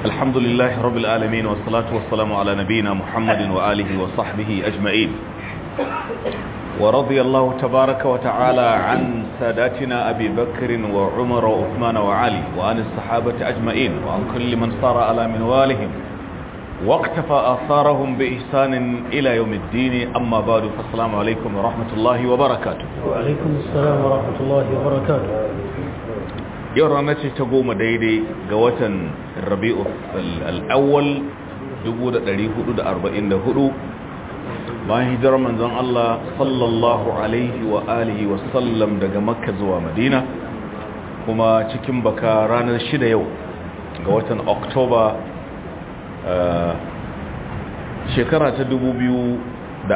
الحمد لله رب العالمين والصلاة والسلام على نبينا محمد وآله وصحبه أجمعين ورضي الله تبارك وتعالى عن ساداتنا أبي بكر وعمر وعثمان وعلي وعن الصحابة أجمعين وعن كل من صار على منوالهم واقتفى آثارهم بإحسان إلى يوم الدين أما بعد فالسلام عليكم ورحمة الله وبركاته وعليكم السلام ورحمة الله وبركاته yau ranar ce ta goma daidai ga watan rabi'u al'awwal 1444 bayan hijirar manzon Allah sallallahu alaihi wa alihi wa sallam daga makka zuwa madina kuma cikin baka ranar shida yau ga watan oktoba shekara ta 2022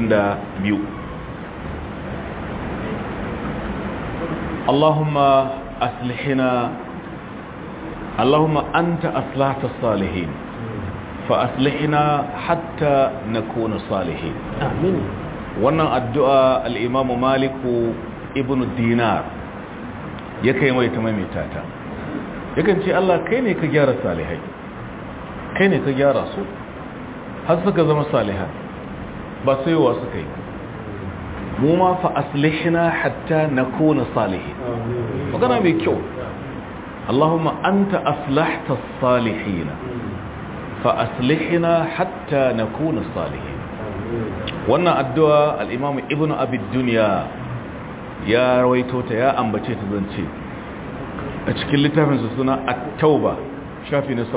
Allahumma أصلحنا اللهم أنت أصلحت الصالحين فأصلحنا حتى نكون صالحين آمين wannan addu'a al'imamu maliku ibn dinar ya kai mai ta maimaita ta yakan ce Allah kai ne ka gyara salihai kai ne ka gyara su har suka zama salihai ba sai wa suka yi mu ma fa aslihna hatta nakuna salihin magana mai kyau Allahumma anta aslahta salihin fa aslihna hatta nakuna salihin wannan addu'a al-Imam Ibn Abi Dunya ya rawaito ta ya ambace ta zance a cikin littafin sa suna At-Tauba shafi na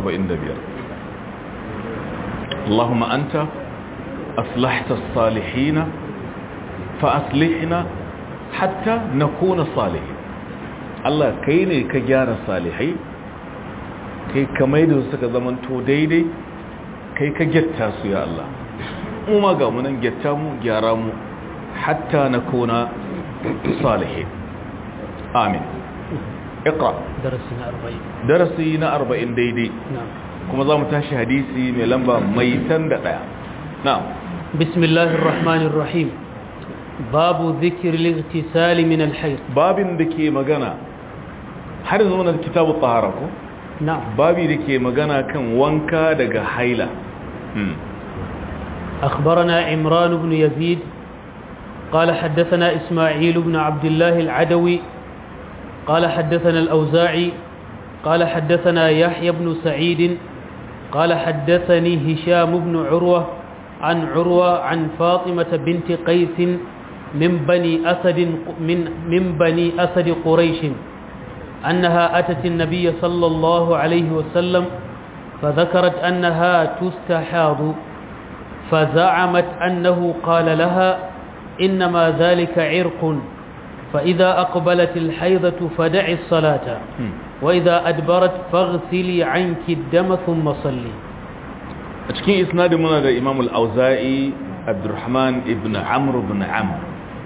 75 Allahumma anta aslahta salihin fa'aslihina hatta na kona salihin Allah kai ne ka gyara salihai kai ka maida suka zamanto daidai kai ka gyatta su ya Allah ma ga munan gyatta mu gyara mu hatta na kona salihin amin iqra درسنا أربعين darasi na 40 daidai نعم kuma za mu tashi hadisi mai lamba mai tan da daya na'am بسم الله الرحمن الرحيم باب ذكر الاغتسال من الحيض babin da ke magana har yanzu muna da kitabu tahara ko نعم babi da ke magana kan wanka daga haila Hmm. أخبرنا عمران بن يزيد قال حدثنا إسماعيل بن عبد الله العدوي قال حدثنا الأوزاعي قال حدثنا يحيى بن سعيد قال حدثني هشام بن عروة عن عروة عن فاطمة بنت قيس من بني أسد من من بني أسد قريش أنها أتت النبي صلى الله عليه وسلم فذكرت أنها تستحاض فزعمت أنه قال لها إنما ذلك عرق فإذا أقبلت الحيضة فدعي الصلاة Hmm. وإذا أدبرت فاغسلي عنك الدم ثم صلي a cikin isnadin muna da imam al-auza'i abdurrahman ibn amr ibn amr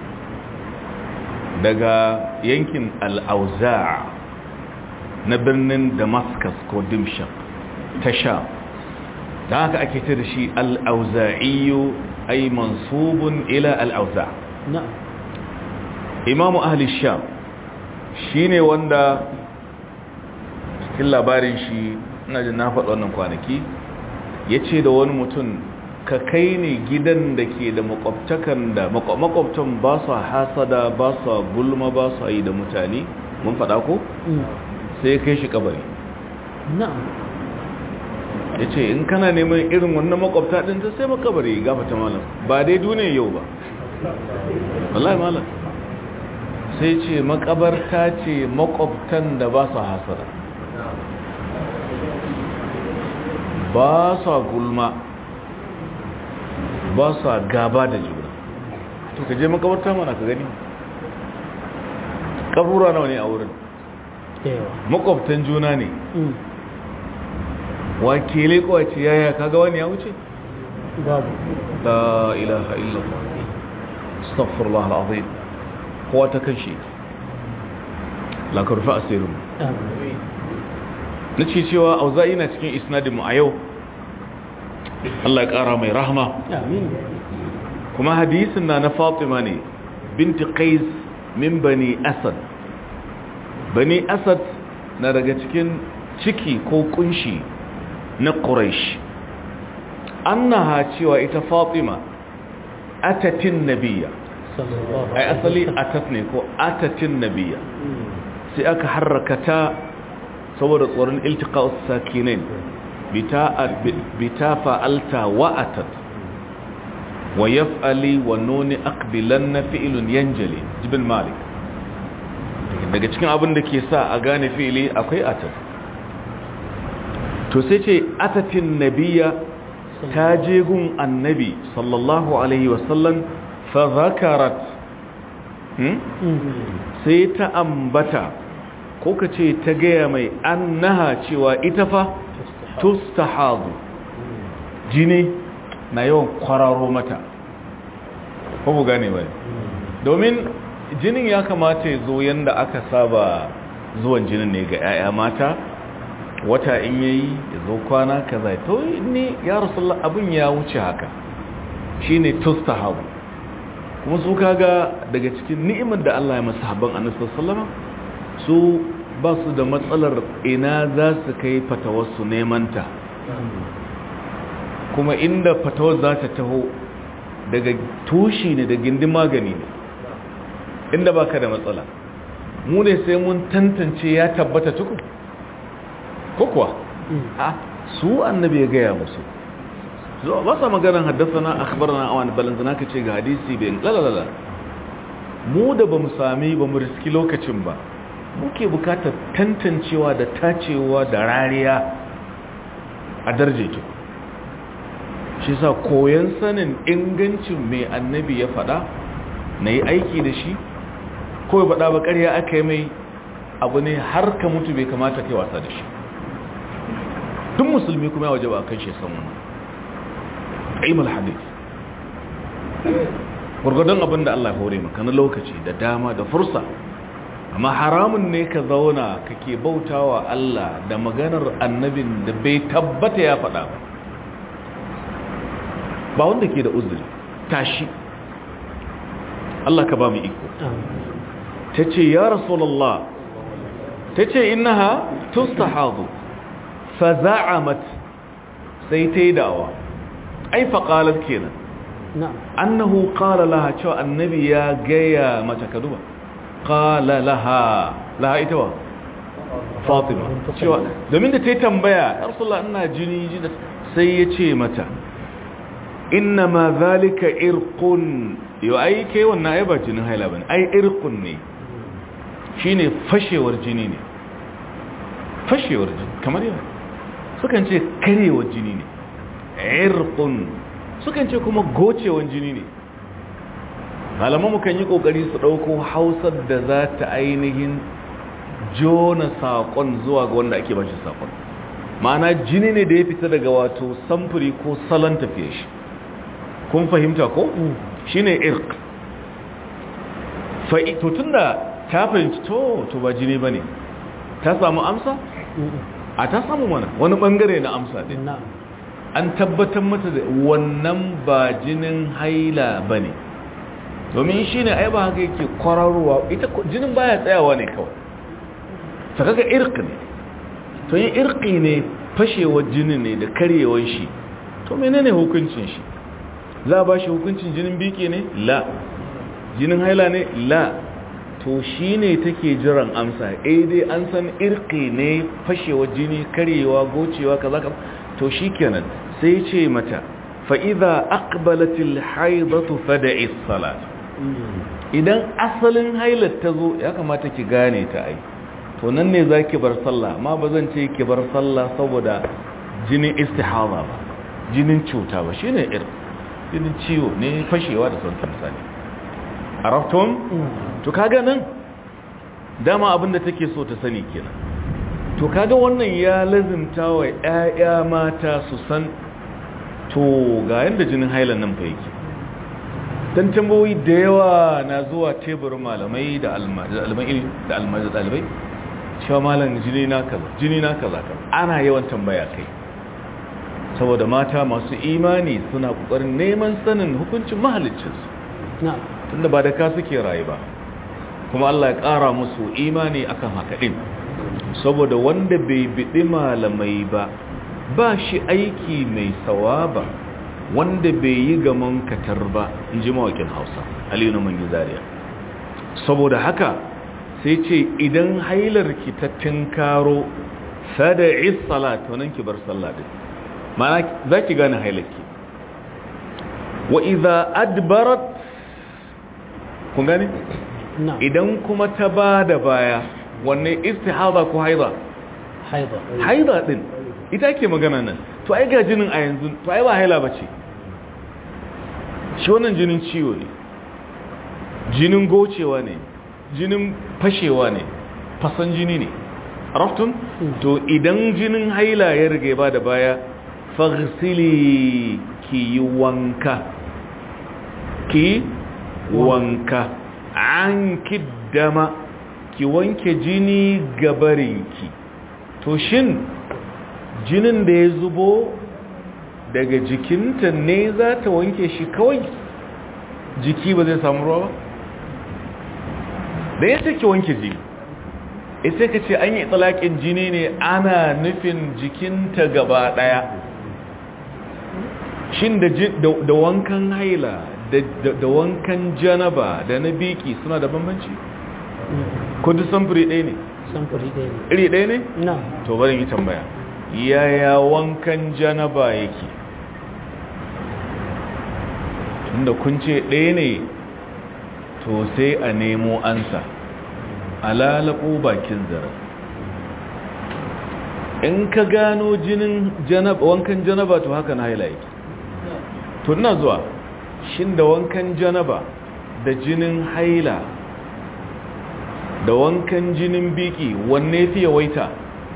daga yankin al-auza' na birnin damascus ko dimshaq ta sha don haka ake ta da shi al-auza'iyu ay mansubun ila al-auza' نعم imamu ahli sham shine wanda cikin labarin shi ina jin na faɗi wannan kwanaki ya ce da wani mutum ka kai ne gidan da ke da makwabtakan da makwa- makwabtan ba su hasada ba su gulma ba su yi da mutane mun faɗa ko sai ya kai shi kabari نعم ya ce in kana neman irin wannan makwabta ɗin ta sai makabari gafata malam ba dai duniya yau ba wallahi malam sai ce makabarta ce makwabtan da ba su hasada ba su gulma ba su gaba da juna to ka je makabarta mana ka gani kabura nawa ne a wurin ايوه makwabtan juna ne أمم. wakilai kwace yaya kaga wani ya wuce بابو لا إله إلا الله استغفر الله العظيم هو تكنشي لا كرفا أسيرم آمين نتشي cewa auza'i na cikin isnadin mu a yau Allah ya kara mai rahma آمين kuma hadisin na na Fatima ne binti Qais min bani Asad bani Asad na daga cikin ciki ko kunshi na quraish annaha cewa ita fatima atatin nabiyya ai asali atat ne ko atatin nabiyya sai aka harrakata saboda tsoron iltiqa'us sakinain bita fa'alta wa'atat wa yaf'ali wa nuni aqbilanna fi'lun yanjali jibin malik daga cikin abin da ke sa a gane fi'ili akwai atat to sai ce atatin nabiyya ta je gun annabi sallallahu alaihi wasallam fa zakarat sai ta ambata ko ka ce ta gaya mai annaha cewa ita fa tustahadu jini na yawan kwararo mata ko mu gane bai domin jinin ya kamata ya zo yanda aka saba zuwan jinin ne ga 'ya'ya mata wata in yayi ya zo kwana kaza to ni ya rasulullah abin ya wuce haka shine tustahadu kuma su kaga daga cikin ni'imar da Allah ya masa habban annabi sallallahu su ba su da matsalar ina za su kai fatawarsu nemanta kuma inda fatawar za ta taho daga tushi ne da gindin magani ne inda ba ka da matsala mu ne sai mun tantance ya tabbata tuku ko kuwa a su annabi ya gaya musu zuwa ba sa maganar haddasa na akhbar na awani balanzana ka ce ga hadisi bai lalala mu da ba mu sami ba mu riski lokacin ba muke bukatar tantancewa da tacewa da rariya a darje ki shi sa koyon sanin ingancin mai annabi ya faɗa na yi aiki da shi ko ya faɗa ba ƙarya aka yi mai abu ne har ka mutu bai kamata kai wasa da shi duk musulmi kuma ya waje ba kan shi samun ilmul hadith gurgudun abin da Allah ya hore maka na lokaci da dama da fursa amma haramun ne ka zauna kake bautawa Allah da maganar annabin da bai tabbata ya faɗa ba ba wanda ke da uzuri tashi Allah ka ba mu iko ta ce ya rasulallah ta ce innaha tustahadu fa za'amat sai ta yi dawa ai faƙalar kenan annahu qala laha cewa annabi ya gaya mata kaduba qala laha laha ita wa fatima cewa domin da ta yi tambaya ya rasulullah ina jini jini sai ya ce mata inna ma zalika irqun yau ai kai wannan ai ba jinin haila bane ai irqun ne shine fashewar jini ne fashewar jini kamar yana sukan ce karewar jini ne irqun sukan ce kuma gocewar jini ne malaman mu kan yi kokari su dauko hausar da za ta ainihin jona sakon zuwa ga wanda ake bashi sakon ma'ana jini ne da ya fita daga wato samfuri ko salon tafiye shi kun fahimta ko shine irq fa to tunda ta fahimci to to ba jini bane ta samu amsa a ta samu mana wani bangare na amsa din an tabbatar mata da wannan ba jinin haila bane domin shine ai ba haka yake kwararowa ita jinin baya tsayawa ne kawai ta kaga irq ne to yin irqi ne fashewar jinin ne da karyewar shi to menene hukuncin shi za ba shi hukuncin jinin biki ne la jinin haila ne la to shi ne take jiran amsa eh dai an san irki ne fashewa jini karyewa gocewa kaza kaza to shi kenan sai ce mata fa'iza aqbalatil haidatu fada'i salat idan asalin hailar ta zo ya kamata ki gane ta ai to nan ne za ki bar sallah amma ba zan ce ki bar sallah saboda jinin istihada ba jinin cuta ba shine irki jinin ciwo ne fashewa da sauran misali a rafton to kaga nan dama abinda take so ta sani kenan to kaga wannan ya lazimta wa ƴaƴa mata su san to ga yanda jinin hailan nan fa yake dan tambayoyi da yawa na zuwa teburin malamai da almajiri da almajiri dalibai cewa malam jini na kaza jini na kaza ana yawan tambaya kai saboda mata masu imani suna kokarin neman sanin hukuncin mahaliccinsu tunda ba da ka suke rayu ba kuma Allah ya ƙara musu imani akan haka din saboda wanda bai biɗi malamai ba ba shi aiki mai sawaba wanda bai yi gaman katar ba in ji mawakin hausa aliyu na mangi zariya saboda haka sai ce idan hailar ki ta tinkaro sada'i salat wannan ki bar sallah din mana za ki gane hailarki wa idza adbarat kun gane na'am idan kuma ta ba da baya wanne istihada ko haida haida haida din ita ke magana nan to ai ga jinin a yanzu to ai ba haila bace shi wannan jinin ciwo ne jinin gocewa ne jinin fashewa ne fasan jini ne raftun to idan jinin haila ya rige ba da baya faghsili ki yi wanka ki wanka an kiddama ki wanke jini gabarinki to shin jinin da ya zubo daga jikinta ne za ta wanke shi kawai jiki ba zai samu ruwa ba da ya ki wanke jini ita ka ce an yi tsalakin jini ne ana nufin jikinta gaba daya shin da ji- da da wankan haila da- da da wankan janaba da na biki suna da bambanci ko duk samfuri ɗaya ne samfuri ɗaya ne iri ɗaya ne na'am to bari yi tambaya yaya wankan janaba yake tunda kun ce ɗaya ne to sai a nemo ansa a lalabo bakin zara in ka gano jinin janaba wankan janaba to haka na haila yake to ina zuwa shin da wankan janaba da jinin haila da wankan jinin biki wanne fi yawaita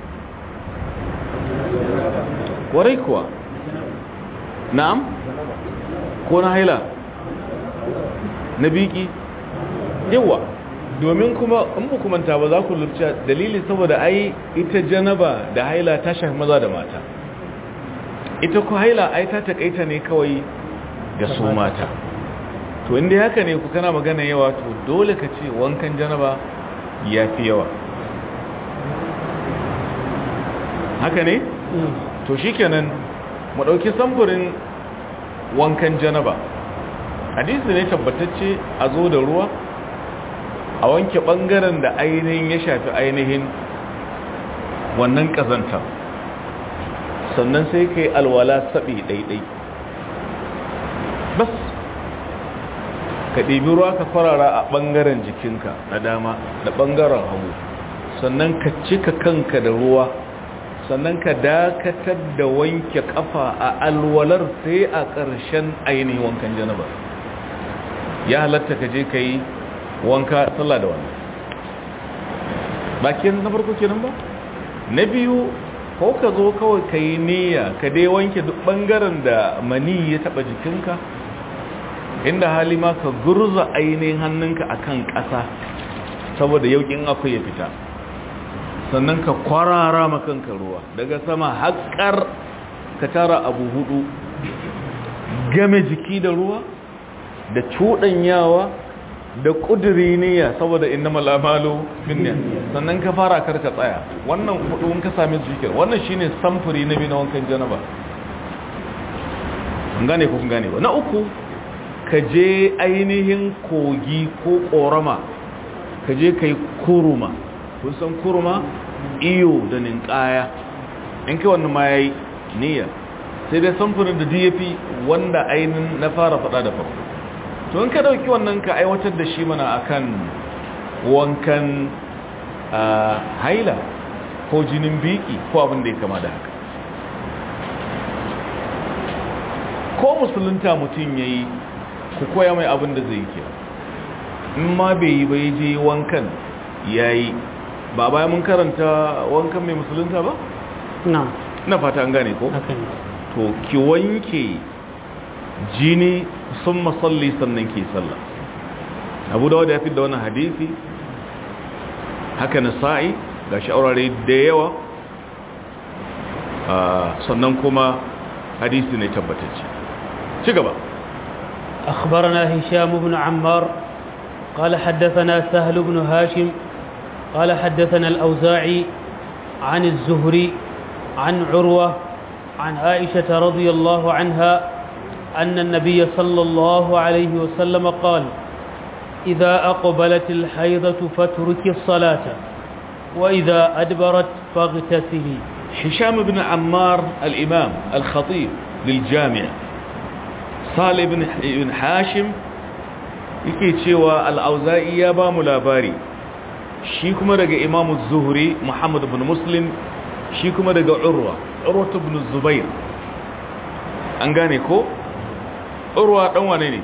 warai kuwa na'am ko na haila na biki yawa domin kuma in ba kumanta ba za ku lurce dalili saboda ai ita janaba da haila ta shafi maza da mata ita ku haila ai ta takaita ne kawai ga su mata to inda haka ne ku kana magana yawa to dole ka ce wankan janaba ya fi yawa haka ne? Mm. to shikenan mu dauki samfurin wankan janaba hadisi ne tabbatacce a zo da ruwa a wanke bangaren da ainihin ya shafi ainihin wannan kazanta sannan sai kai alwala sabi daidai bas ka ɗibi ruwa ka farara a ɓangaren jikinka na dama da ɓangaren hagu sannan ka cika kanka da ruwa sannan ka dakatar da wanke kafa a alwalar sai a ƙarshen ainihin wankan janaba ya halatta ka je ka yi wanka sallah da wannan bakin na farko kenan ba na biyu ko ka zo kawai ka yi niyya ka dai wanke duk ɓangaren da mani ya taɓa jikinka inda hali ma ka gurza ainihin hannunka akan ƙasa saboda yaukin akwai ya fita sannan ka kwarara makanka ruwa daga sama haƙar ka tara abu hudu game jiki da ruwa da cuɗanyawa da ƙudiri niyya saboda inna malamalu binniya sannan ka fara karka tsaya wannan hudu in ka sami zikir wannan shine samfuri na biyu na wankan janaba an gane ko kun gane ba na uku ka je ainihin kogi ko ƙorama ka je ka yi kuruma kun san kurma iyo da ninkaya in kai wannan ma yayi niyya sai dai samfurin da DAP wanda ainin na fara fada da farko to in ka dauki wannan ka aiwatar da shi mana akan wankan haila ko jinin biki ko abin da ya kama da haka ko musulunta mutum yayi ku koya mai abin da zai yi in ma bai yi bai je wankan yayi ba baya mun karanta wankan mai musulunta ba? na na fata an gane ko? haka ne to ki wanke jini sun masalli sannan ki sallah abu da wadda ya fi da wannan hadisi haka na sa'i ga sha'urare da yawa sannan kuma hadisi ne tabbatacce ci gaba أخبرنا هشام بن عمار قال حدثنا سهل بن هاشم قال حدثنا الأوزاعي عن الزهري عن عروة عن عائشة رضي الله عنها أن النبي صلى الله عليه وسلم قال إذا أقبلت الحيضة فاتركي الصلاة وإذا أدبرت فاغتسلي هشام بن عمار الإمام الخطيب للجامع صالح بن بن حاشم yake cewa al'auza'i ya ba mu labari shi kuma daga imamu zuhuri muhammad bin muslim shi kuma daga urwa urwa bin zubair an gane ko urwa dan wane ne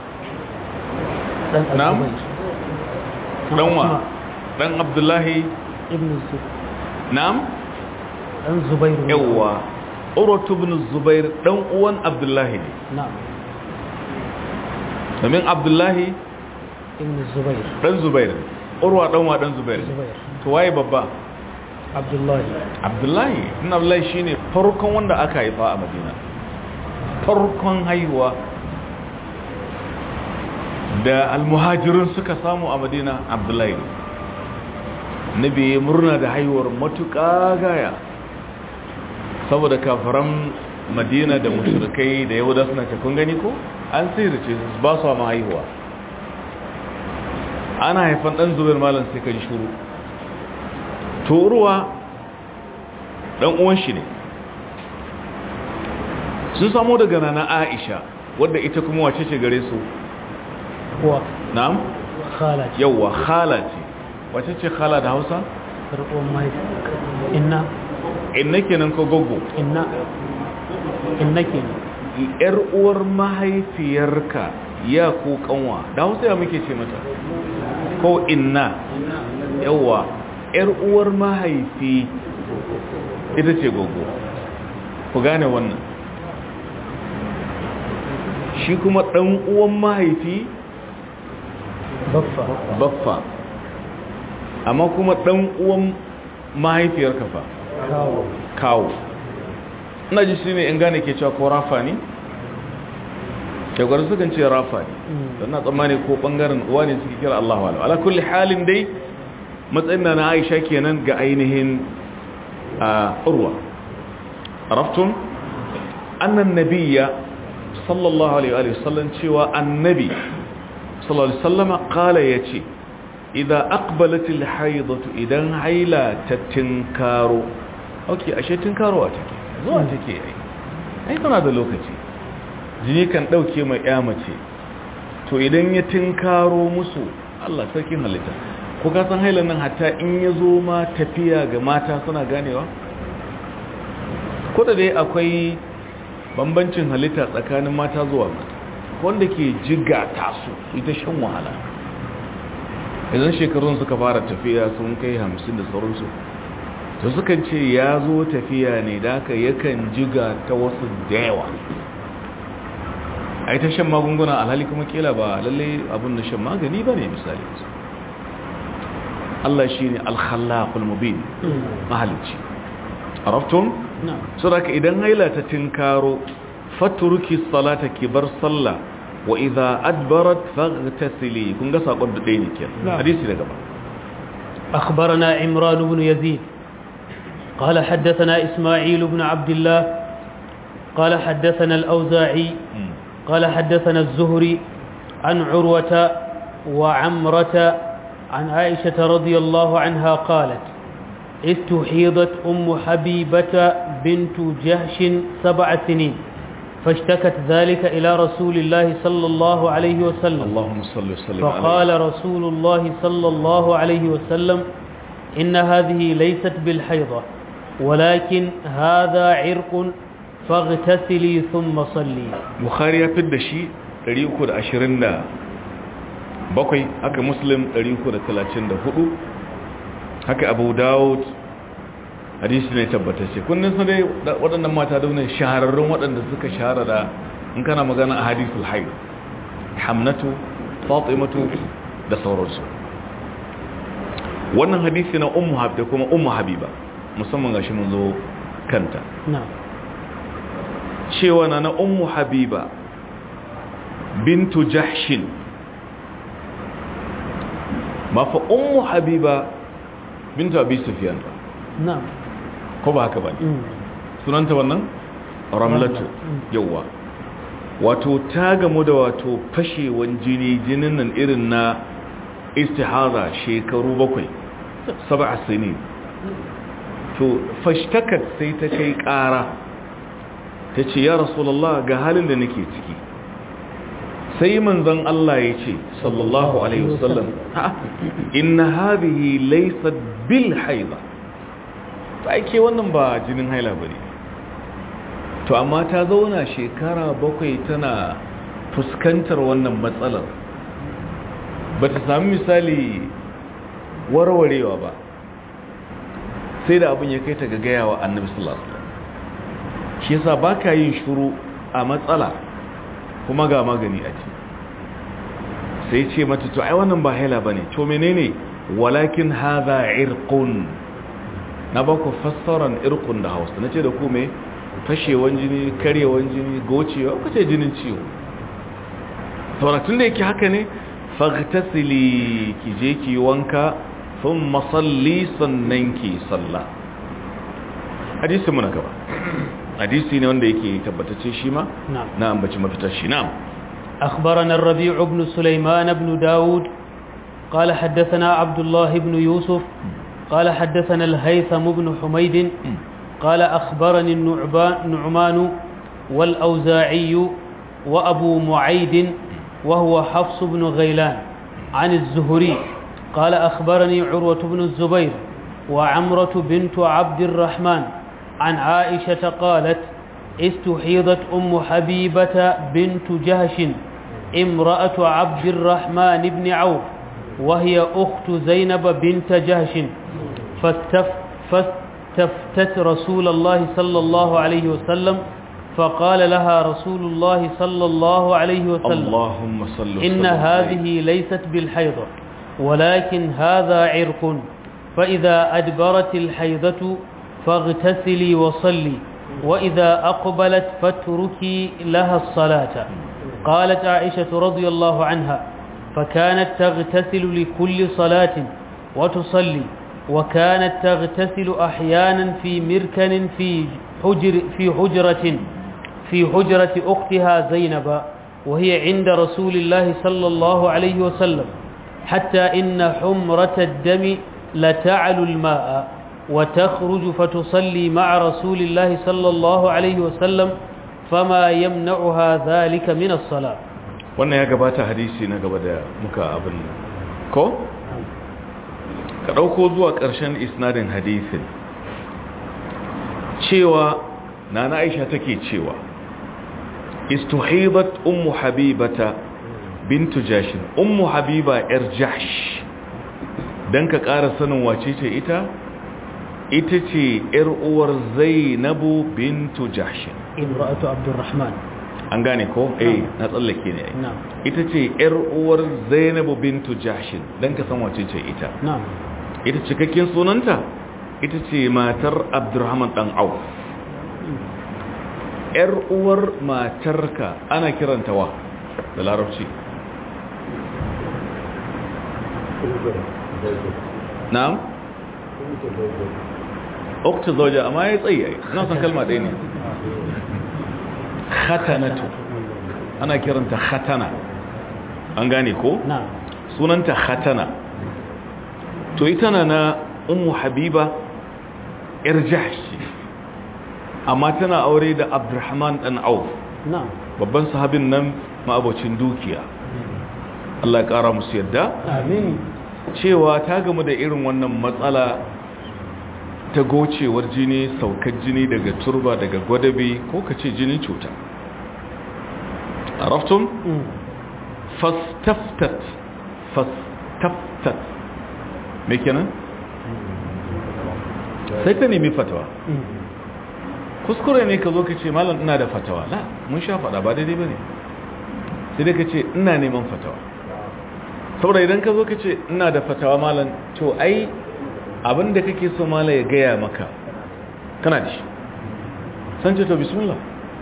na'am danwa dan abdullahi ابن الزبير na'am ɗan zubairu yawwa urwa bin zubair dan uwan abdullahi ne na'am domin abdullahi ibn zubair dan zubair urwa dan wa dan zubair zubair to waye babba abdullahi abdullahi ibn abdullahi shine farkon wanda aka haifa a madina farkon haihuwa da almuhajirun suka samu a madina abdullahi nabi ya murna da haihuwar matuƙa gaya saboda kafaran madina da mushrikai da yahuda suna ce kun gani ko an sirri ce ba su ma haihuwa ana haifan dan zubair malam sai ka ji shuru toruwa dan uwan shi ne sun samu daga nana aisha wadda ita kuma wace ce gare su kuwa na'am khala ce yawwa khala ce wace ce khala da hausa karɓar mahaifi inna inna kenan ko goggo inna inna ke yar uwar mahaifiyarka ya ko kanwa da hausa ya muke ce mata ko inna yawwa yar uwar mahaifi ita ce goggo ku gane wannan shi kuma dan uwan mahaifi baffa baffa amma kuma dan uwan mahaifiyarka fa kawo kawo ina ji shi ne in gane ke cewa ko rafa ne shagwar sukan ce rafa ne don na tsammani ko bangaren uwa ne suke kira Allah wa ala kulli halin dai matsayin na na aisha kenan ga ainihin a urwa araftun annan nabiya sallallahu alaihi wa sallam cewa annabi sallallahu alaihi sallama kala ya ce idan akbalatil haidatu idan haila ta tinkaro ok ashe tinkarowa take zuwa take yi ai tana da lokaci jini kan dauke mai ya mace to idan ya tinkaro musu Allah sarkin halitta ko ka san hailan nan hatta in ya zo ma tafiya ga mata suna ganewa ko da dai akwai bambancin halitta tsakanin mata zuwa mata wanda ke jiga tasu ita shan wahala idan shekarun suka fara tafiya sun kai hamsin da sauransu to sukan ce ya zo tafiya ne da aka yakan jiga ta wasu da yawa a yi ta shan magunguna alhali kuma kila ba lalle abin da shan magani ba ne misali Allah shi ne alkhallakul mubin mahalicci a raftun? na'am so da idan haila ta tinkaro faturuki salata ki bar sallah wa idha adbarat faghtasili kun ga sakon da ɗaya ne kenan Na'am. hadisi daga ba أخبرنا عمران بن يزيد قال حدثنا إسماعيل بن عبد الله قال حدثنا الأوزاعي قال حدثنا الزهري عن عروة وعمرة عن عائشة رضي الله عنها قالت استحيضت أم حبيبة بنت جهش سبع سنين فاشتكت ذلك إلى رسول الله صلى الله عليه وسلم اللهم صل وسلم فقال رسول الله صلى الله عليه وسلم إن هذه ليست بالحيضة ولكن هذا عرق فاغتسلي ثم صلي bukhari ya fidda shi 327 haka muslim 334 haka abu dawud hadisi ne tabbatacce kunnin su dai da- waɗannan mata da wani shahararrun waɗanda suka shahara da in kana magana a hadisul haid hamnatu fatimatu da sauransu wannan hadisi na ummu habib da kuma ummu habiba musamman gashi mun zo kanta نعم cewa na na ummu habiba bintu jahshin mafa ummu habiba bintu abi sufyan ba نعم ko ba haka ba ne مم. sunanta wannan ramlatu yawa wato ta gamu da wato fashewan jini jinin nan irin na istihaza shekaru bakwai saba sinin to fashtakat sai ta kai kara ta ce ya rasulallah ga halin da nake ciki sai manzon Allah ya ce sallallahu alaihi wasallam inna hadhihi laysat bil haida to ake wannan ba jinin haila bane to amma ta zauna shekara bakwai tana fuskantar wannan matsalar bata sami misali warwarewa ba sai da abin ya kai ta gagaya wa annabi sallallahu alaihi wasallam shi yasa baka yin shuru a matsala kuma ga magani a ce sai ce mata to ai wannan ba haila bane to menene walakin hadha irqun na ba ku fassaran irqun da Hausa nace da ku me fashewan jini karyewan jini gocewa kace jinin ciwo saboda tun da yake haka ne faghtasili ki je ki wanka thumma salli sannan ki salla hadisi muna gaba hadisi ne wanda yake tabbatacce shi ma na ambaci mafitar shi na'am أخبرنا الربيع بن سليمان بن داود قال حدثنا عبد الله بن يوسف قال حدثنا الهيثم بن حميد قال أخبرني النعمان والأوزاعي وأبو معيد وهو حفص بن غيلان عن الزهري قال أخبرني عروة بن الزبير وعمرة بنت عبد الرحمن عن عائشة قالت استحيضت أم حبيبة بنت جهش امرأة عبد الرحمن بن عوف وهي أخت زينب بنت جهش فاستف فاستفتت رسول الله صلى الله عليه وسلم فقال لها رسول الله صلى الله عليه وسلم اللهم صل إن هذه ليست بالحيضة ولكن هذا عرق فإذا أدبرت الحيضة فاغتسلي وصلي وإذا أقبلت فاتركي لها الصلاة قالت عائشة رضي الله عنها فكانت تغتسل لكل صلاة وتصلي وكانت تغتسل أحيانا في مركن في حجر في حجرة في حجرة أختها زينب وهي عند رسول الله صلى الله عليه وسلم حتى إن حمرة الدم لتعل الماء وتخرج فتصلي مع رسول الله صلى الله عليه وسلم فما يمنعها ذلك من الصلاة wannan ya gabata hadisi na gaba da muka abin ko? ka ɗauko zuwa ƙarshen isnadin hadisin cewa na na aisha take cewa istuhibat ummu habibata bintu jashin ummu habiba yar jahsh dan ka ƙara sanin wace ce ita ita ce yar uwar zainabu bintu jashin imra'atu abdurrahman an gane ko eh na tsallake ne na'am ita ce yar uwar zainabu bintu jashin dan ka san wace ce ita na'am ita cikakken sunanta ita ce matar abdurrahman dan auf yar uwar matarka ana kiranta wa da larabci na'am ukta zauja amma ya tsaye na san kalma ɗaya ne khatanatu ana kiranta khatana an gane ko na'am sunanta khatana to ita na na ummu habiba yar jahshi amma tana aure da abdurrahman dan auf na'am babban sahabin nan ma'abocin dukiya Allah ya kara musu yadda amin cewa ta gamu da irin wannan matsala ta gocewar jini saukar jini daga turba daga gwadabe ko ka ce jinin cuta araftum Mm. fastaftat fastaftat me kenan sai ta nemi fatawa Mm. kuskure ne ka zo ka ce malam ina da fatawa la mun sha fada ba daidai ba ne sai dai ka ce ina neman fatawa saboda idan ka zo ka ce ina da fatawa malam to ai abinda kake so malam ya gaya maka kana da shi san ce to bismillah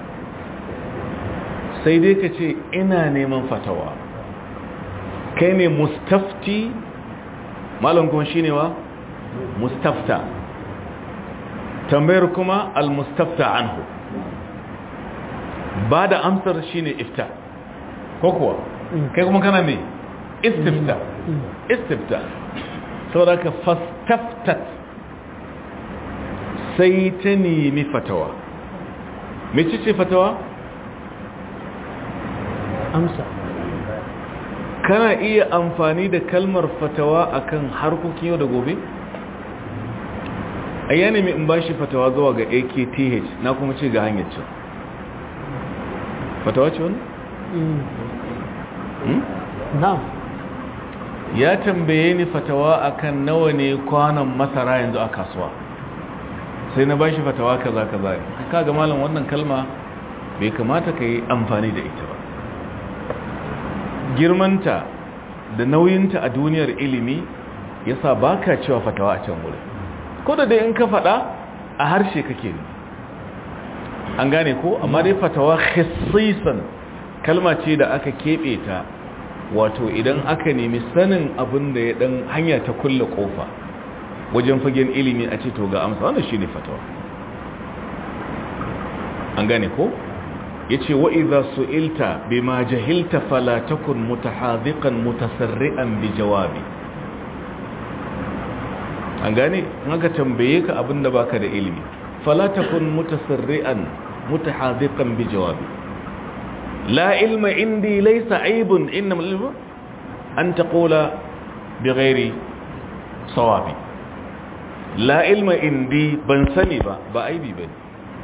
sai dai ka ce ina neman fatawa kai ne mustafti malam kuma shine wa mustafta tambayar kuma al-mustafta anhu ba da amsar shine ifta ko kuwa kai kuma kana me istifta istifta saboda ka fastaftat sai ta nemi fatawa mece ce fatawa amsa kana iya amfani da kalmar fatawa akan harkokin yau da gobe a yana mai in bashi fatawa zuwa ga akth na kuma ce ga hanyar can fatawa ce wani? na'am ya tambaye ni fatawa akan nawa ne kwanan masara yanzu a kasuwa sai na bashi fatawa kaza kaza ka ga malam wannan kalma bai kamata ka yi amfani da ita ba girmanta da nauyinta a duniyar ilimi yasa baka cewa fatawa a can wurin ko da dai in ka faɗa a harshe kake ne an gane ko amma dai fatawa khissisan kalma ce da aka keɓe ta wato idan aka nemi sanin abin da ya dan hanya ta kulle kofa wajen fagen ilimi a ce to ga amsa wannan shine fatawa an gane ko yace wa idza su'ilta bima jahilta fala takun mutahadiqan mutasarri'an bi jawabi an gane in aka tambaye ka abinda baka da ilimi fala takun mutasarri'an mutahadiqan bi jawabi la ilma indi laysa aibun innama ilmu an taqula bighairi sawabi la ilma indi ban sani ba ba aibi bane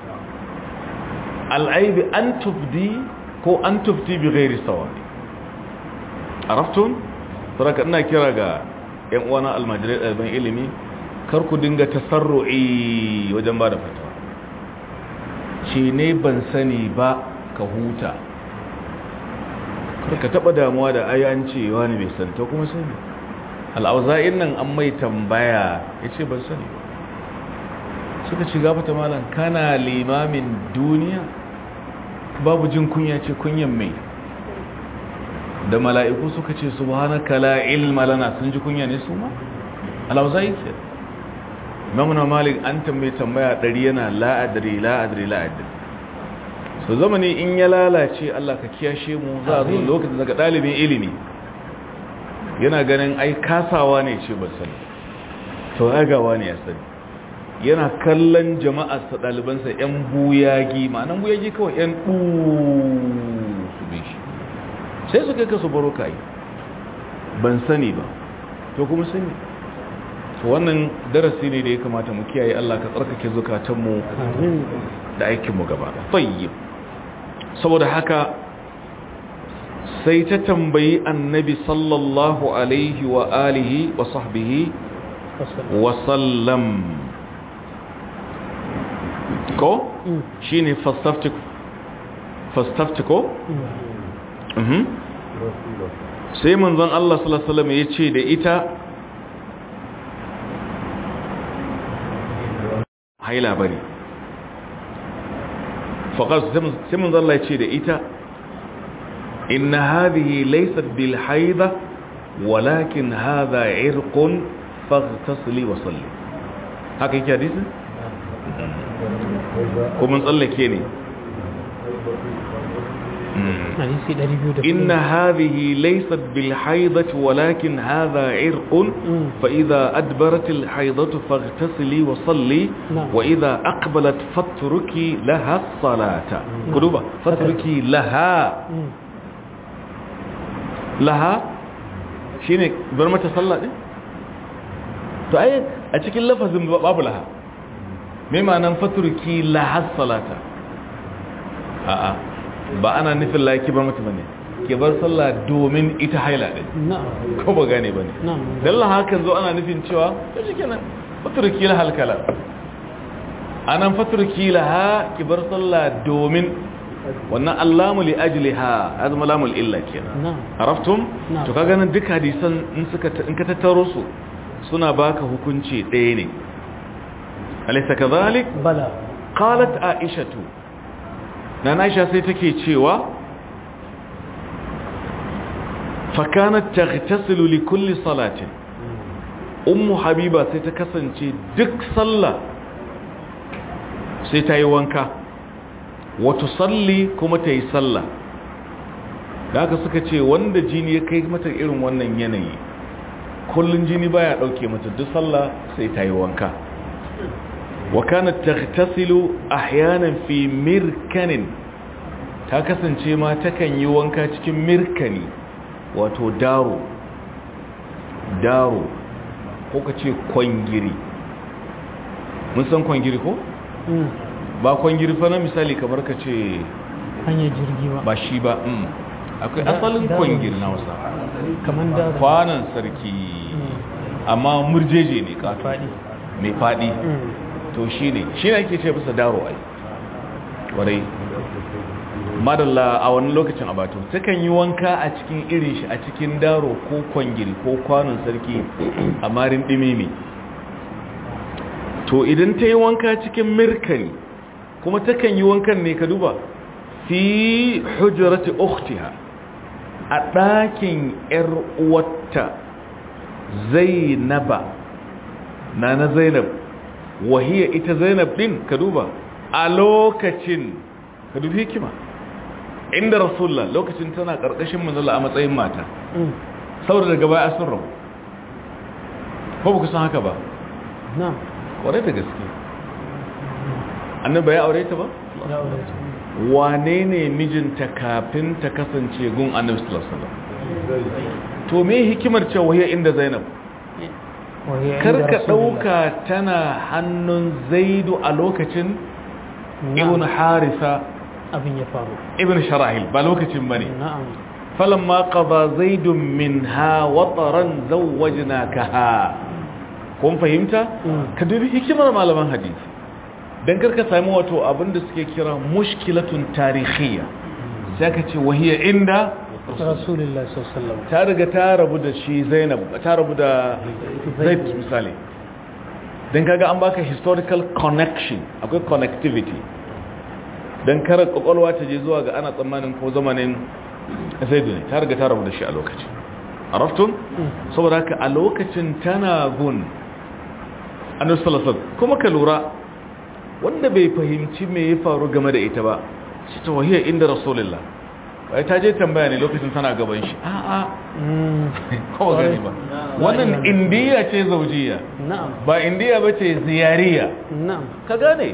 al'aibi an tufdi ko an tufti bi ghairi sawabi araftun saraka ina kira ga yan uwana almajirai ɗaliban ilimi kar ku dinga tasarru'i wajen ba da fatawa ce ne ban sani ba ka huta kar ka taɓa damuwa da ayanci wani mai santa kuma sani al'auza'in nan an mai tambaya ya ce ban sani ba suka ci gafata malam kana limamin duniya babu jin kunya ce kunyan mai da mala'iku suka ce subhanaka la ilma lana sun ji kunya ne su ma alauza'i ke mamuna malik an tambaye tambaya ɗari yana la'adari la'adari la'adari so zamani in ya lalace Allah ka kiyashe mu za a zo lokacin daga ɗalibin ilimi yana ganin ai kasawa ne ce ba sani to agawa ne ya sani yana kallon jama'arsa ɗalibansa 'yan buyagi ma'anan buyagi kawai 'yan ɗu su bi shi sai su kai ka su baro ka yi ban sani ba to kuma sani to wannan darasi ne da ya kamata mu kiyaye Allah ka tsarkake zukatanmu da aikinmu gaba tayyib saboda haka sai ta tambayi annabi sallallahu alaihi wa alihi wa sahbihi wa sallam ko shi ne fastaftiko sai manzon Allah salasalama ya ce da ita haila bari faƙar sai manzon Allah ya ce da ita inna hadhihi laysat bil haida walakin hadha irqun faghtasli wa salli haka yake hadisin ko mun tsallake ne إن هذه ليست بالحيضة ولكن هذا عرق فإذا أدبرت الحيضة فاغتسلي وصلي وإذا أقبلت فاتركي لها الصلاة قلوبة فاتركي لها لها شيني برمة صلى to ai a cikin lafazin babu laha mai ma'anan faturki lahas salata a'a ba ana nufin la ki bar mata bane ki bar sallah domin ita haila din ko ba gane bane dan la hakan zo ana nufin cewa to shikenan faturki lahal kala anan faturki laha ki bar sallah domin wannan allamu li ajliha azma lamul illa kenan araftum to kaga nan duk hadisan in suka in ka tattaro su suna baka hukunci ɗaya ne alaysa kadhalik bala qalat aishatu na aisha sai take cewa fakanat taghtasilu li kulli salatin ummu habiba sai ta kasance duk sallah sai ta yi wanka wato salli kuma ta yi sallah da haka suka ce wanda jini ya kai mata irin wannan yanayi kullun jini baya dauke mata duk sallah sai ta yi wanka wa kanat taghtasilu ahyanan fi mirkanin ta kasance ma takan yi wanka cikin mirkani wato daro daro ko ka ce kwangiri mun san kwangiri ko ba kwangiri fa na misali kamar ka ce hanyar jirgi ba ba shi ba mm. akwai asalin kwangiri na wasa kamar da kwanan sarki amma murjeje ne kato faɗi mai faɗi to shi ne shi ne ake ce bisa daro ai warai madalla a wani lokacin abato takan yi wanka a cikin irin shi a cikin daro ko kwangiri ko kwanon sarki a marin ɗimimi to idan ta yi wanka cikin mirkani kuma takan yi wankan ne ka duba fi hujjarati ukhtiha a ɗakin ‘yar uwarta zainaba na na zainab wahiya ita zainab ɗin ka duba a lokacin ka dubi hikima inda rasulullah lokacin tana ƙarƙashin manzala a matsayin mata saboda daga baya sun rabu ko ba ku san haka ba na kwarai da gaske annaba ya aure ta ba ya aure ta wane ne mijinta kafin ta kasance gun annabi sallallahu alaihi wasallam to me hikimar cewa wahiya inda zainab Wahiyar inda karka Rasulullah. dauka tana hannun zaidu a lokacin ibn Na'am, harisa abin ya faru ibn sharahil ba lokacin bane na'am falamma qada zaidun minha wataran zawwajnakaha kun fahimta Mm. ka dubi hikimar malaman hadisi dan karka sami wato abinda suke kira mushkilatun tarihiyya sai ka ce wahiya inda rasulullah sallallahu ta riga ta rabu da shi zainab ta rabu da zaid misali don kaga an baka historical connection akwai connectivity don kare kwakwalwa ta je zuwa ga ana tsammanin ko zamanin zaid ne ta riga ta rabu da shi a lokacin araftun saboda haka a lokacin tana gun annabi sallallahu alaihi wasallam kuma ka lura wanda bai fahimci me ya faru game da ita ba shi ta wahiyar inda rasulullah wai ta je tambaya ne lokacin tana gaban shi a'a kawai gani ba wannan indiya ce zaujiya na'am ba indiya ba ce ziyariya na'am ka gane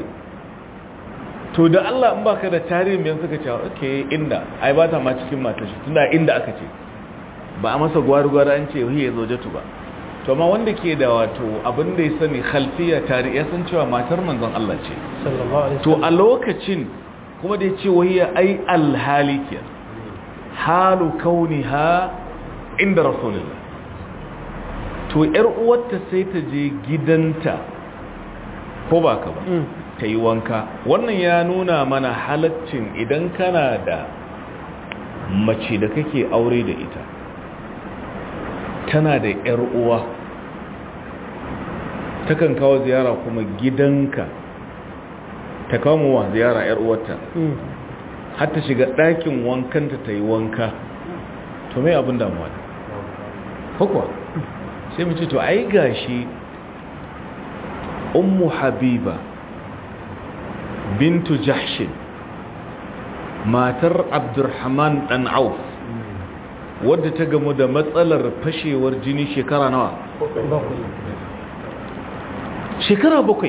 to da Allah in baka da tarihin mai suka ce okay inda ai ba ta ma cikin matar shi tunda inda aka ce ba a masa gwari-gwari an ce hiya zaujatu ba to amma wanda ke da wato abin da ya sani khalfiya tarihi ya san cewa matar manzon Allah ce sallallahu alaihi to a lokacin kuma da ya ce wahiya ai alhali ke halu kauniha inda rasulullah to yar uwarta sai ta je gidanta ko ba ka ba Mm. ta yi wanka wannan ya nuna mana halaccin idan kana da mace da kake aure da ita tana da yar uwa takan kawo ziyara kuma gidanka ta kawo wa ziyara yar uwarta Mm. har ta shiga ɗakin wankanta ta yi wanka to mai abin damuwa ne hukwa sai mu ce to ai gashi ummu habiba bintu jahshin matar abdurrahman dan auf wadda ta gamu da matsalar fashewar jini shekara nawa bakwai shekara bakwai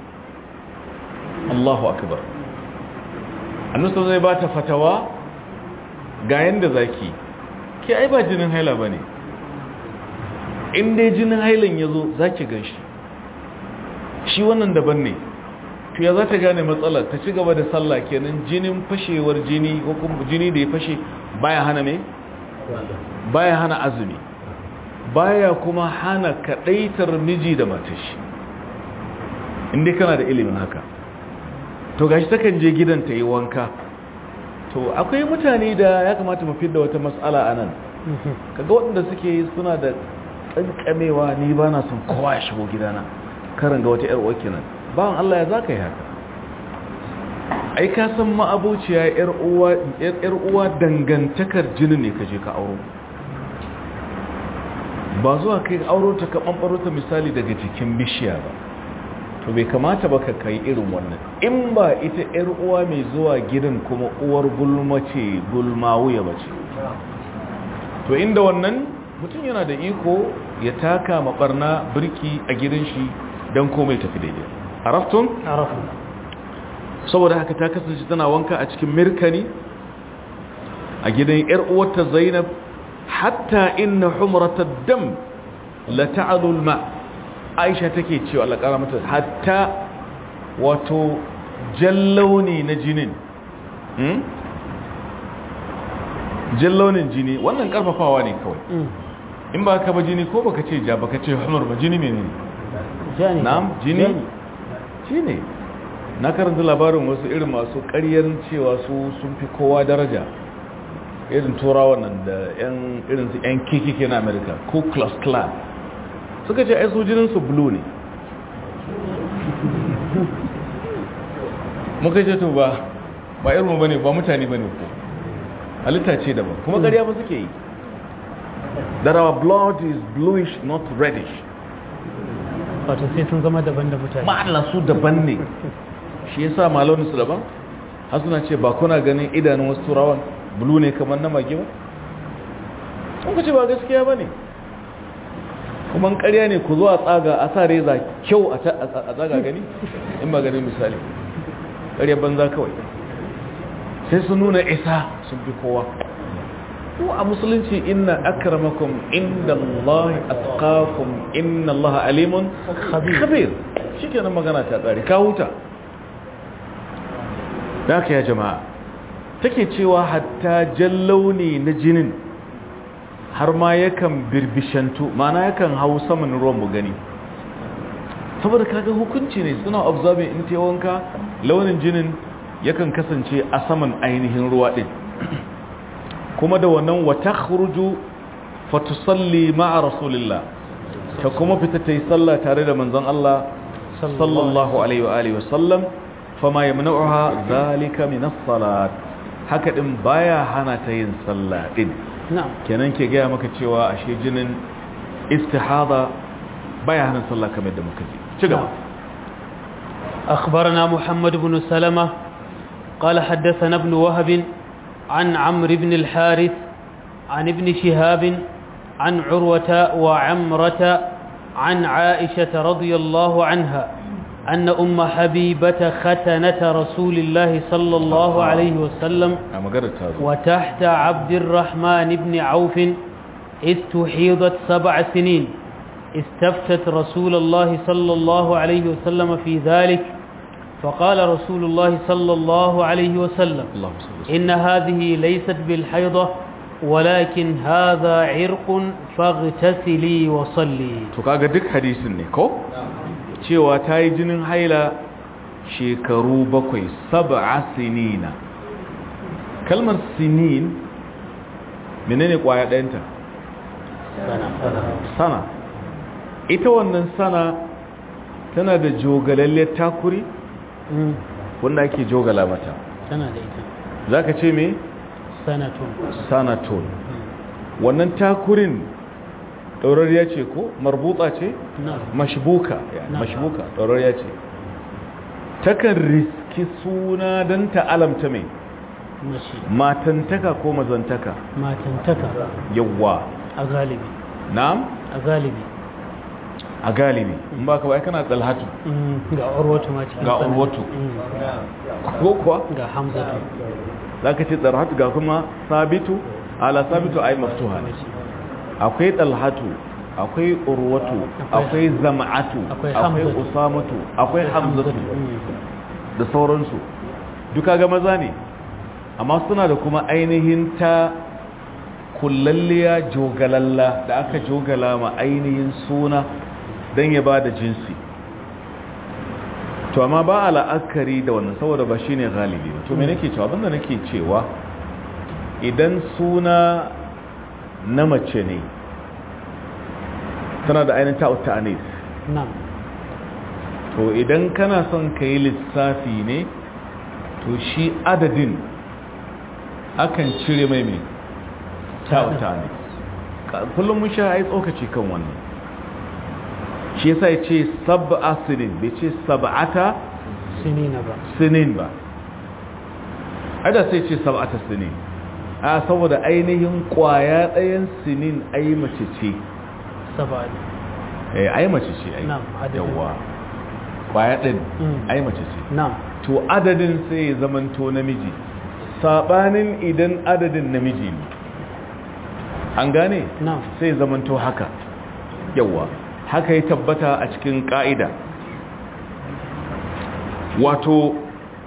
Allahu akbar annusa zai ba ta fatawa ga yanda zaki ke ai ba jinin haila ba ne in dai jinin hailan ya zo za ki gan shi shi wannan daban ne to ya za ta gane matsalar ta ci gaba da sallah kenan jinin fashewar jini ko kuma jini da ya fashe baya hana me baya hana azumi baya kuma hana kadaitar miji da matashi inda kana da ilimin haka to gashi takan je gidan ta yi wanka to akwai mutane da ya kamata mu fidda wata matsala a nan kaga waɗanda suke suna da ƙanƙamewa ni ba na son kowa ya shigo gidana karin ga wata 'yar uwarki nan bawan Allah ya za ka yi haka ai ka san ma'abuciya 'yar uwa dangantakar jini ne ka je ka auro ba zuwa kai auro ta ka ɓanɓaro ta misali daga jikin bishiya ba to bai kamata ba ka kai irin wannan in ba ita yar uwa mai zuwa gidan kuma uwar gulma ce gulmawuya ba ce to inda wannan mutum yana da iko ya taka mabarna birki a gidan shi don komai tafi daidai araftun عرفنا saboda haka ta kasance tana wanka a cikin mirkani a gidan yar uwarta zainab hatta inna humrata dam la ta'alu ma aisha take cewa Allah kara mata hatta wato jallauni na jinin hmm? jallaunin jini wannan karfafawa ne kawai مم. in ba ka ba jini ko baka ce ja baka ce humar ba jini menene جاني na'am jini shine na karanta labarin wasu irin masu ƙaryar cewa su sun fi kowa daraja irin turawan nan da yan irin su yan kekeke na america ku klux klan suka ce ai su jinin su blue ne muka ce to ba ba irin mu bane ba mutane bane ko halitta ce daban kuma ƙarya ba suke yi that our blood is bluish not reddish wato sai sun zama daban da mutane ma'ana su daban ne shi yasa malamin su daban har suna ce ba kuna ganin idanun wasu turawan bulu ne kamar na mage ba kun ce ba gaskiya ba ne kuma ƙarya ne ku zo a tsaga a sa reza kyau a ta- a tsaga gani in ba ganin misali ƙarya banza kawai sai su nuna isa sun fi kowa ko a musulunci inna akramakum inda Allah atqakum inna Allah alimun Khabir. khabir shikenan magana ta tsari ka huta da haka ya jama'a take cewa hatta jallauni na jinin har ma yakan birbishantu mana yakan hau saman ruwan mu gani saboda kaga hukunci ne suna observing in ta wanka launin jinin yakan kasance a saman ainihin ruwa din kuma da wannan wata khuruju fatusalli ma'a rasulillah ta kuma fita ta yi sallah tare da manzon Allah sallallahu alaihi wa alihi wasallam fama yamna'uha zalika min as-salat haka din baya hana ta yin sallah din na'am kenan ke gaya maka cewa ashe jinin istihada baya hana sallah kamar da muka ji ci gaba أخبرنا محمد بن سلمة قال حدثنا ابن وهب عن عمرو بن الحارث عن ابن شهاب عن عروة وعمرة عن عائشة رضي الله عنها أن أم حبيبة ختنة رسول الله صلى الله عليه وسلم a maganar ta zo وتحت عبد الرحمن بن عوف إذ تحيضت سبع سنين استفتت رسول الله صلى الله عليه وسلم في ذلك فقال رسول الله صلى الله عليه وسلم Allahumma salli wa sallim. إن هذه ليست بالحيضة ولكن هذا عرق فاغتسلي وصلي to kaga duk hadisin ne ko cewa ta yi jinin haila shekaru bakwai sab'a sinina kalmar sinin menene kwaya ɗayanta sana ita wannan sana tana da jogalalle takuri مم. wanda ake jogala mata tana da ita za ka ce me sanatun sanatol wannan takurin ɗaurariya ce ko marbuta ce na mashbuka Na. mashbuka ɗaurariya ce takan riski suna don ta alamta mai mashi matantaka ko mazantaka matantaka yawwa a galibi na'am a galibi a galibi in ba ka bai kana tsalhatu Mm, ga urwatu ma cikin Ga sanad. Urwatu. Mm, ko kuwa ga hamzatu za ka ce tsalhatu ga kuma sabitu ala sabitu ai maftuha ne akwai talhatu akwai urwatu Akwai- akwai zama'atu akwai akwai Hamzatu. usamatu akwai hamzatu Mm, da sauransu duka ga maza ne amma suna da kuma ainihin ta kullalliya jogalalla da aka jogala ma ainihin suna don ya ba da jinsi to amma ba a la'akari da wannan saboda ba shi ne galibi ba to me nake cewa abinda nake cewa idan suna na mace ne tana da ainihin ta'utta anis na'am to idan kana son ka yi lissafi ne to shi adadin akan cire mai mai ta'uta ne Ka- kullum mun sha ai tsokaci kan wannan shi yasa ya ce sab'a sinin bai ce sab'ata sinina ba sinin ba ada sai ce sab'ata sinin a saboda ainihin kwaya ɗayan sinin ai mace ce saba'a eh ai mace ce ai Na'am, adadin. yawa kwaya ɗin Mm. ai mace ce na'am to adadin sai ya zamanto namiji sabanin idan adadin namiji ne an gane na'am sai ya zamanto haka yawa haka ya tabbata a cikin ka'ida wato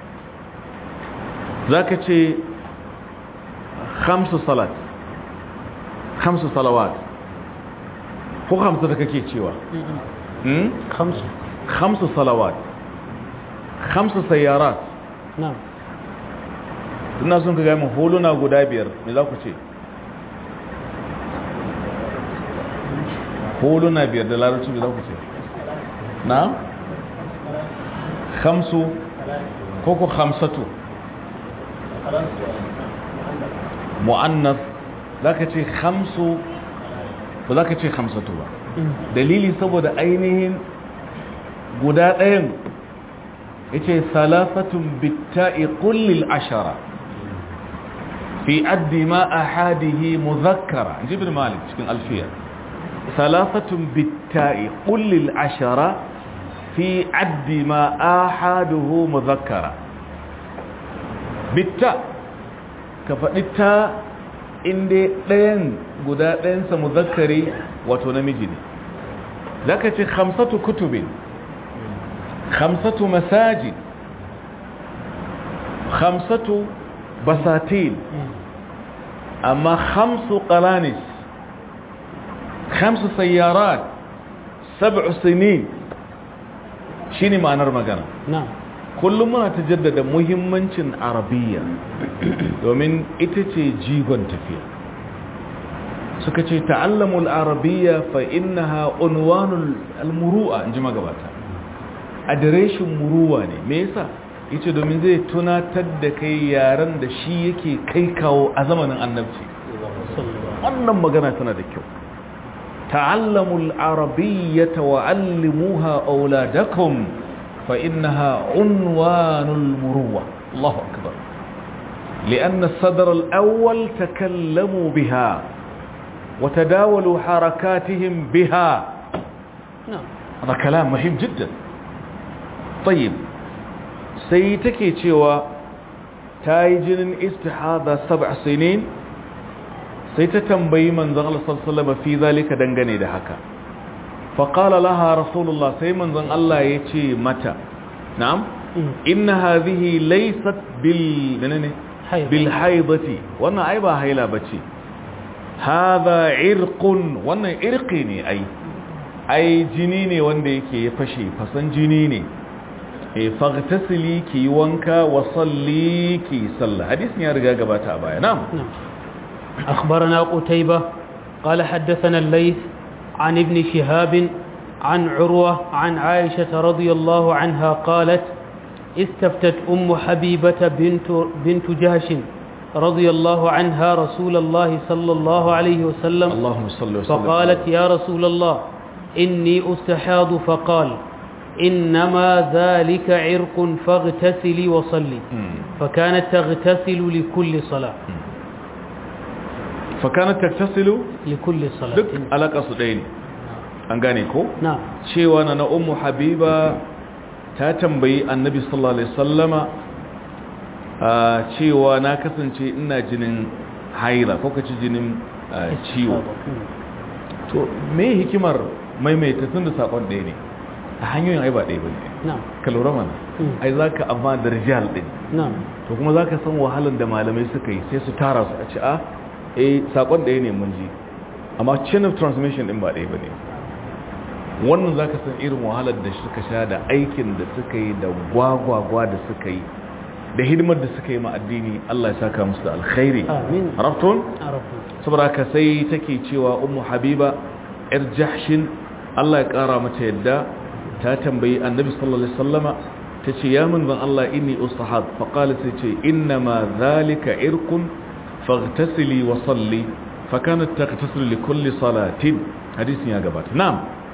zaka ce khamsu salat khamsu salawat ko khamsu da kake cewa Mm-mm. hmm? khamsu khamsu salawat khamsu sayyarat na'am ina sun ka gaya mu holuna guda biyar me za ku ce holuna biyar da larabci me za ku ce na khamsu ko ko khamsatu mu'annas za ka ce khamsu ba za ka ce khamsatu ba Mm. dalili saboda ainihin guda ɗayan ya ce salafatun bitta'i kullil ashara fi addi ma a hadihi muzakkara jibin malik cikin alfiya salafatun bitta'i kullil ashara fi addi ma a hadihu muzakkara bitta ka faɗi ta inda ɗayan guda ɗayansa muzakkari wato namiji ne za ka ce hamsatu kutubin hamsatu masajid hamsatu basatin Mm. amma hamsu qalanis hamsu sayyarat sab'u sinin shine ma'anar magana na'am kullum muna ta jaddada muhimmancin arabiya domin ita ce jigon tafiya suka ce ta'allamul arabiya fa innaha unwanul almuru'a inji magabata adireshin muruwa ne me yasa yace domin zai tunatar da kai yaran da shi yake kai kawo a zamanin annabci sallallahu wannan magana tana da kyau ta'allamul arabiyyata wa 'allimuha auladakum fa innaha unwanul muruwa Allahu akbar لأن الصدر الأول تكلموا بها وتداولوا حركاتهم بها na'am هذا كلام مهم جدا طيب سيتكي تشوى تايجن استحاضة سبع سنين سيتتنبي من زغل صلى الله عليه وسلم في ذلك دنغني دهكا فقال لها رسول الله سيمن زغل الله يتي متى نعم Mm. إن هذه ليست بال منين Haida. بالحيضة وانا عيبا هيلا بتي هذا عرق وانا عرقيني أي ai jini ne wanda yake ya fashe fasan jini ne e faghtasili ki wanka wa salli ki salla hadisin ya riga gabata a baya na'am نعم أخبرنا قتيبة قال حدثنا الليث عن ابن شهاب عن عروة عن عائشة رضي الله عنها قالت استفتت أم حبيبة بنت, بنت جهش رضي الله عنها رسول الله صلى الله عليه وسلم اللهم صل وسلم فقالت يا رسول الله إني أستحاض فقال إنما ذلك عرق فاغتسلي وصلي مم. فكانت تغتسل لكل صلاة fakanat taktasilu لكل صلاة duk alaka su ɗaya ne an gane ko نعم cewa na na ummu habiba ta tambayi annabi sallallahu alaihi sallama a cewa na kasance ina jinin haila ko kace jinin ah, ciwo to me hikimar maimaita tun da sakon ɗaya ne a hanyoyin ai ba ɗaya ba ne نعم ka lura mana Mm. ai za ka amma da rijal ɗin نعم to kuma za ka san wahalar da malamai suka yi sai su tara su a ci a eh sakon ɗaya ne mun ji amma chain of transmission ɗin ba ɗaya ba ne wannan za ka san irin wahalar da suka sha da aikin da suka yi da gwagwagwa da suka yi da hidimar da suka yi ma addini Allah ya saka musu da alkhairi Amin. raftun عرفنا saboda haka sai take cewa ummu habiba yar jahshin Allah ya kara mata yadda ta tambayi annabi sallallahu alaihi wasallama tace ya manzon Allah inni ustahad fa qala sai ce inna ma zalika irqun faghtasili wa salli fa kanat taghtasilu li kulli salatin hadisin ya gabata na'am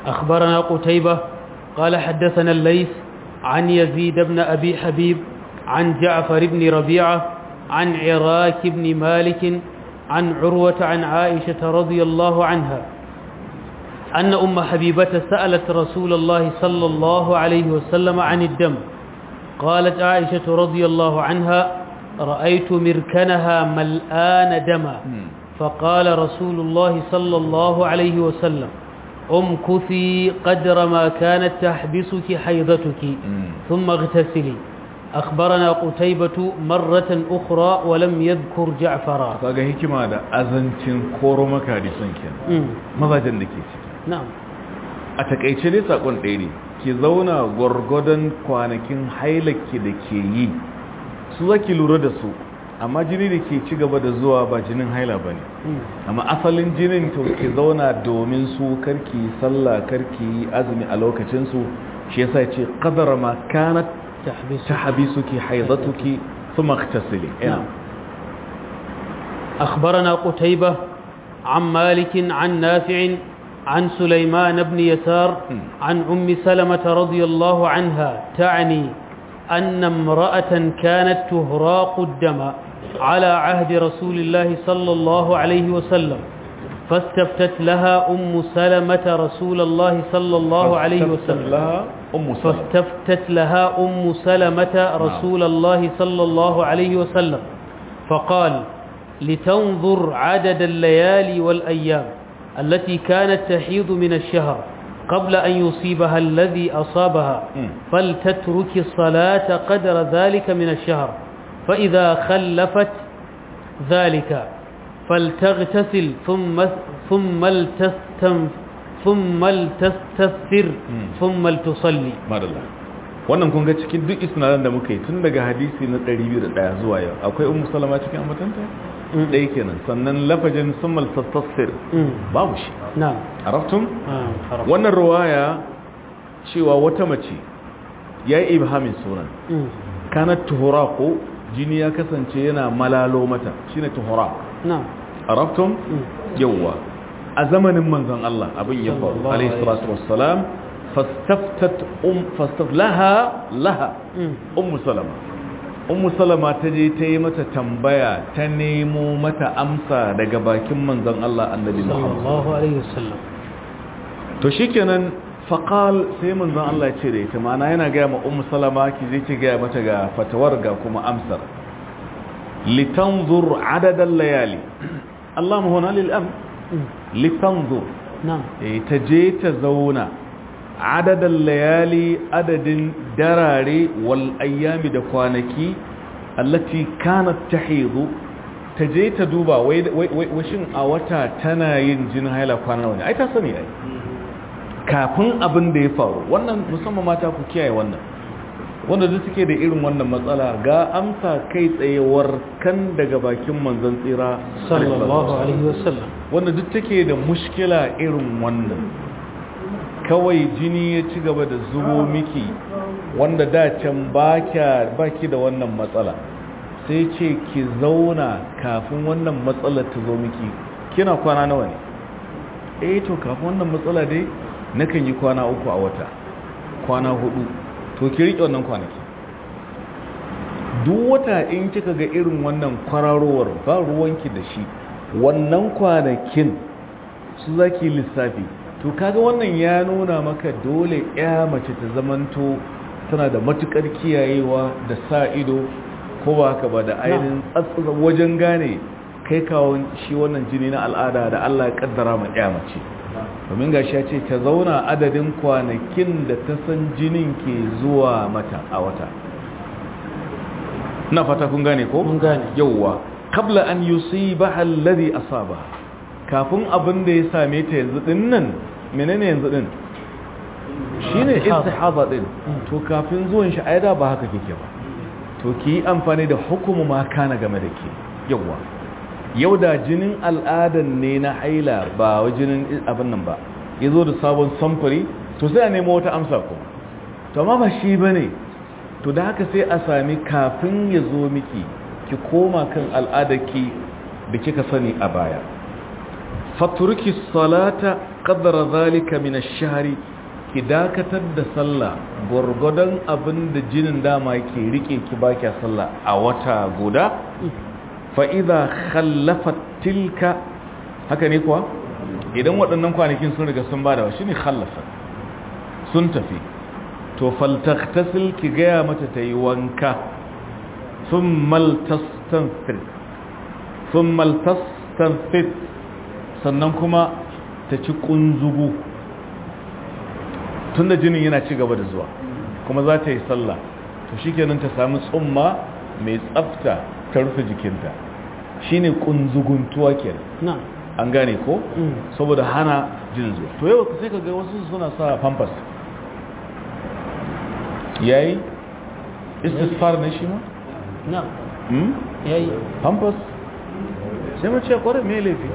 أخبرنا قتيبة قال حدثنا الليث عن يزيد بن أبي حبيب عن جعفر بن ربيعة عن عراك بن مالك عن عروة عن عائشة رضي الله عنها أن أم حبيبة سألت رسول الله صلى الله عليه وسلم عن الدم قالت عائشة رضي الله عنها رأيت مركنها ملآن دما فقال رسول الله صلى الله عليه وسلم امكثي قدر ما كانت تحبسك حيضتك ثم اغتسلي أخبرنا قتيبة مرة أخرى ولم يذكر جعفرا kaga hikima da azancin koro maka hadisan kenan mazajen da ke ciki نعم a takaice dai sakon ɗaya ne ki zauna gwargwadon kwanakin hailaki da ke yi su zaki lura da su amma jini da ke ci gaba da zuwa ba jinin haila ba ne amma asalin jinin to ki zauna domin su karki sallah karki azumi a lokacinsu shi yasa ya ce qadara ma kanat تحبس tahbisuki haidatuki thumma ightasili ina أخبرنا قتيبة عن مالك عن نافع عن سليمان بن يسار عن أم سلمة رضي الله عنها تعني أن امرأة كانت تهراق الدم على عهد رسول الله صلى الله عليه وسلم فاستفتت لها أم سلمة رسول الله صلى الله عليه وسلم لها أم سلمة فاستفتت لها أم سلمة رسول الله صلى الله عليه وسلم فقال لتنظر عدد الليالي والأيام التي كانت تحيض من الشهر قبل أن يصيبها الذي أصابها مم. فلتترك الصلاة قدر ذلك من الشهر فإذا خلفت ذلك فلتغتسل ثم ثم لتستم ثم لتستثر ثم لتصلي madalla wannan kun ga cikin duk isnadan da muka yi tun daga hadisi na 201 zuwa yau akwai ummu salama cikin ambatanta ɗaya kenan sannan lafajin summal tastasfir مم. babu shi نعم araftum آه، عرفت. wannan ruwaya cewa wata mace ya yi ibhamin sunan مم. kanat tuhuraqu jini ya kasance yana malalo mata shine tuhuraq نعم araftum مم. yawwa a zamanin manzon Allah abin ya faru Sallallahu alayhi alaihi salatu wassalam fastaftat um fastaf laha laha مم. ummu salama ummu salama ta je ta yi mata tambaya ta nemo mata amsa daga bakin manzon Allah annabi صلى Muhammad الله عليه وسلم to shikenan faqal sai manzon Allah ya ce da ita ma'ana yana ga ma ummu salama ki je ki ga mata ga fatawar ga kuma amsar litanzur adad al-layali Allah huna lil am مم. litanzur نعم eh ta je ta zauna adad al-layali adadin darare wal ayyami da kwanaki allati kanat tahidu ta je ta duba wai wai wai shin a wata tana yin jin haila kwana nawa ne ai ta sani ai kafin abin da ya faru wannan musamman mata ku kiyaye wannan wanda duk suke da irin wannan matsala ga amsa kai tsayewar kan daga bakin manzon tsira صلى الله عليه وسلم wanda duk take da mushkila irin wannan kawai jini ya ci gaba da zubo miki wanda da can baki da wannan matsala sai ce ki zauna kafin wannan matsala ta zo miki kina kwana nawa ne eh to kafin wannan matsala dai nakan yi kwana uku a wata kwana hudu to ki riƙe wannan kwanaki duk wata in kika ga irin wannan kwararowar ba ruwanki da shi wannan kwanakin su zaki lissafi to kaga wannan ya nuna maka dole ya mace ta zamanto tana da matukar kiyayewa da sa ido ko ba haka ba da ainihin tsatsasa wajen gane kai kawon shi wannan jini na al'ada da Allah ya kaddara ma ya mace domin gashi ya ce ta zauna adadin kwanakin da ta san jinin ke zuwa mata a wata na fata kun gane ko? mun gane yauwa kabla an yusibaha alladhi asaba kafin abin da ya same ta yanzu din nan menene yanzu din shine istihaba din to kafin zuwan shi aida ba haka kike ba to ki yi amfani da hukumu ma kana game da ke yauwa yau da jinin al'adan ne na haila ba wa jinin abin nan ba ya zo da sabon samfuri to sai a nemo wata amsa ko to amma ba shi bane to da haka sai a sami kafin ya zo miki ki koma kan al'adarki da kika sani a baya fatruki salata qadra zalika min ash-shahri ki dakatar da sallah gurgudan abin da jinin dama ke rike ki baki sallah a wata guda fa idha khallafat tilka haka ne kuwa idan waɗannan kwanakin sun riga sun bada shine khallafa sun tafi to faltaghtasil ki gaya mata tayi wanka thumma tastanfir thumma tastanfir sannan kuma ta ci kunzugu tunda jinin yana ci gaba da zuwa kuma za ta yi sallah to shikenan ta samu tsumma mai tsafta ta rufe jikinta shine kunzuguntuwa kenan na'am an gane ko Mm. saboda hana jinin zuwa to yau sai ka ga wasu suna sa pampers yayi istisfar ne shi ma na'am hmm? yayi pampers sai mu ce kwarai mai laifi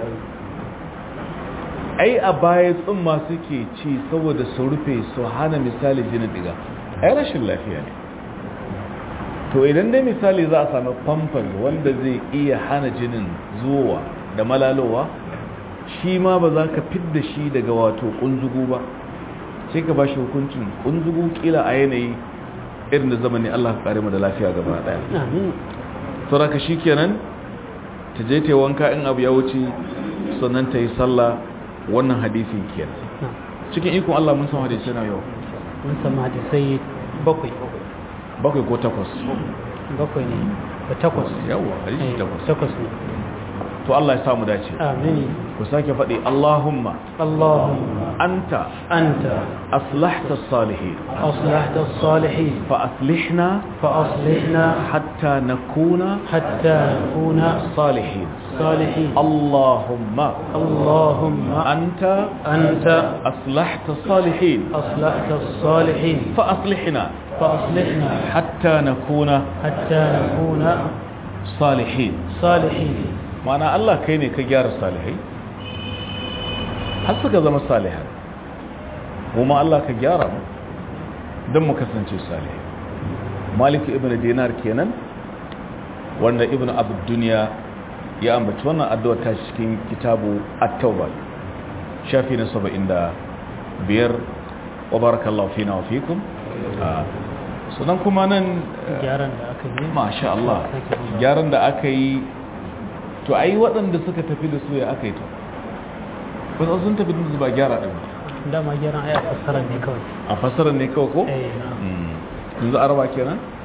ai a baya tsumma suke ci saboda su rufe su hana misali jinin diga ai rashin lafiya ne to idan dai misali za a sami pampers wanda zai iya hana jinin zuwa da malalowa shi ma ba za ka fidda shi daga wato kunzugu ba sai ka ba shi hukuncin kunzugu kila a yanayi irin da zamani Allah ka kare mu da lafiya gaba daya amin sauraka shi kenan ta je ta yi wanka in abu ya wuce sannan ta yi sallah wannan hadisin kenan na'am cikin ikon Allah mun san hadisi na yau mun samu hadisai bakwai bakwai ko takwas bakwai ne da takwas yawa hadisi Eh, takwas takwas ne to Allah ya samu dace amin ku sake faɗi Allahumma Allahumma anta anta aslahta salihin aslahta as-salihin fa aslihna فأصلحنا hatta nakuna حتى نكون salihin صالحين Allahumma اللهم anta أنت aslahta salihin أصلحت الصالحين fa aslihna فأصلحنا hatta nakuna حتى نكون salihin صالحين mana Allah kai ne ka gyara salihai har suka zama salihai kuma Allah ka gyara mu don mu kasance salihai malik ibn dinar kenan wanda ibn abu duniya ya ambaci wannan addu'a ta cikin kitabu at-tauba shafi na 75 wa barakallahu fina wa fikum Ah, sannan kuma nan gyaran da aka yi masha Allah Sake duba. gyaran da aka yi to ai waɗanda suka tafi da su ya aka yi to wasu sun tafi da su ba gyara ɗin ba. dama gyaran aya fassara ne kawai a fasarar ne kawai ko? eh na'am Mm. yanzu araba kenan?